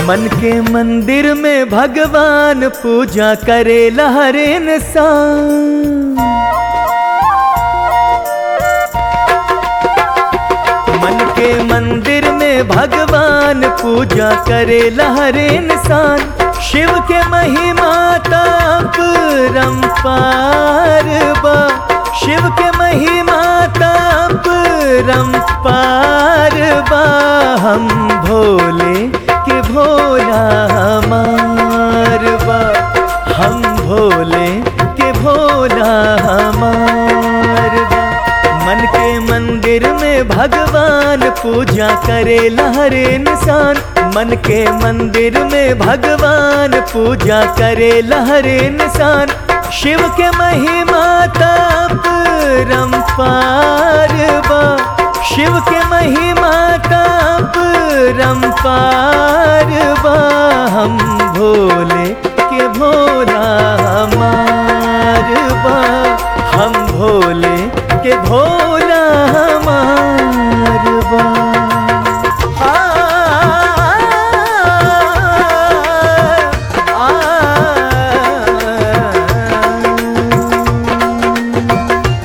मन के मंदिर में भगवान पूजा करे हर इंसान मन के मंदिर में भगवान पूजा करे हर इंसान शिव के महिमा ताप रंपार बा शिव के महिमा ताप रंपार बा हम भोले के भोला हमार बा हम भोले के भोला हमार बा मन के मंदिर में भगवान पूजा करे हर इंसान मन के मंदिर में भगवान पूजा करे हर इंसान शिव के महिमा ताप रंपार बा शिव के महिमा ताप रंपार बा हम भोले के भोला हमार बा हम भोले के भोला हमार बा आ, आ, आ,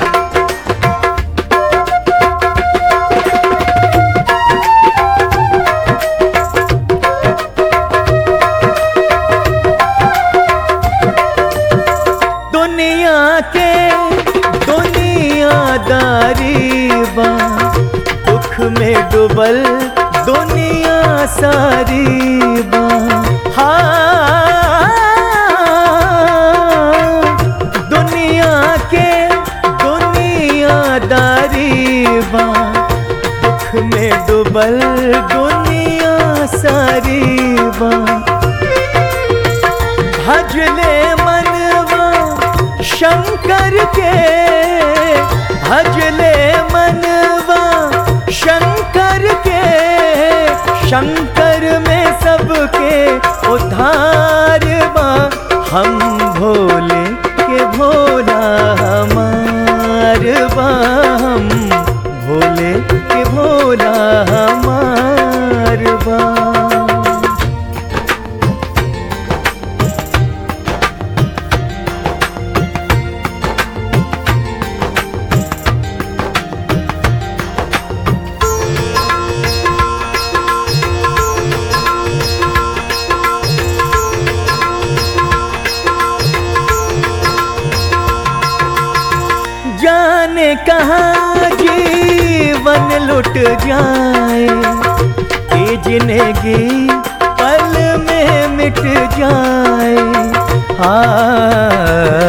दुनिया के दुनियादारी बा दुख में डूबल दुनिया सारी बा हाँ दुनिया के दुनियादारी बा दुख में डूबल दुनिया सारी बा भजले मनवा शंकर के भजले मनवा शंकर के शंकर में सबके उद्धार बा हम भोले के भोला हमार बा हम भोले के भोला हमार बा जाने कहाँ जीवन लुट जाए ये जिंदगी पल में मिट जाए हाँ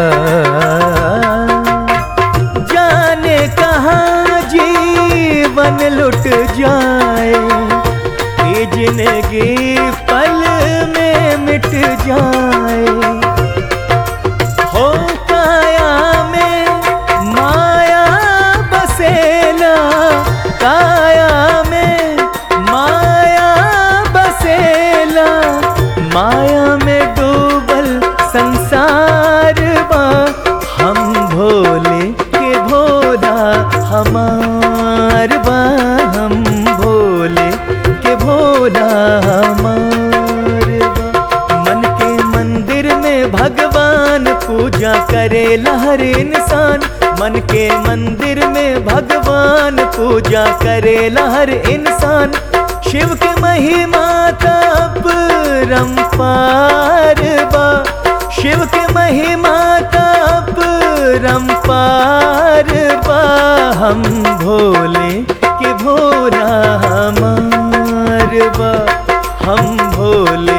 जाने कहाँ जीवन लुट जाए ये जिंदगी पल में मिट जाए हो काया में माया बसेला काया में माया बसेला माया में डूबल संसार बा हम भोले के भोला हमार बा हम भोले के भोला हमार बा मन के मंदिर में भगवान पूजा करे हर इंसान मन के मंदिर में भगवान पूजा करे हर इंसान शिव के महिमा तप रंपार बा शिव के महिमा तप रंपार बा हम भोले के भोला हमार बा हम भोले